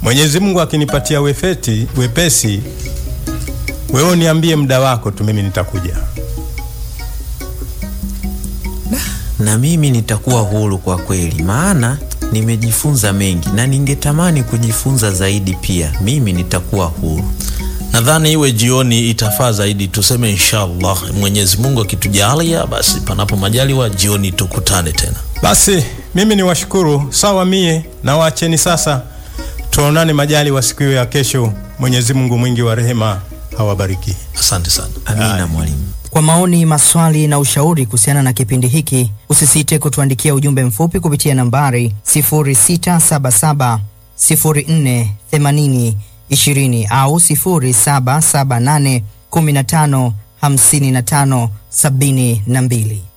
Mwenyezi Mungu akinipatia wefeti, wepesi, wewe niambie muda wako tu, mimi nitakuja. Na mimi nitakuwa huru kwa kweli, maana nimejifunza mengi na ningetamani kujifunza zaidi pia. Mimi nitakuwa huru. Nadhani iwe jioni itafaa zaidi, tuseme inshallah, Mwenyezi Mungu akitujalia, basi panapo majaliwa jioni tukutane tena. Basi mimi ni washukuru sawa, mie na waacheni sasa, tuonane majali wa siku hiyo ya kesho. Mwenyezi Mungu mwingi wa rehema awabariki. Asante sana. Amina mwalimu. Kwa maoni, maswali na ushauri kuhusiana na kipindi hiki, usisite kutuandikia ujumbe mfupi kupitia nambari 0677 04 80 20 au 0778 15 55 72.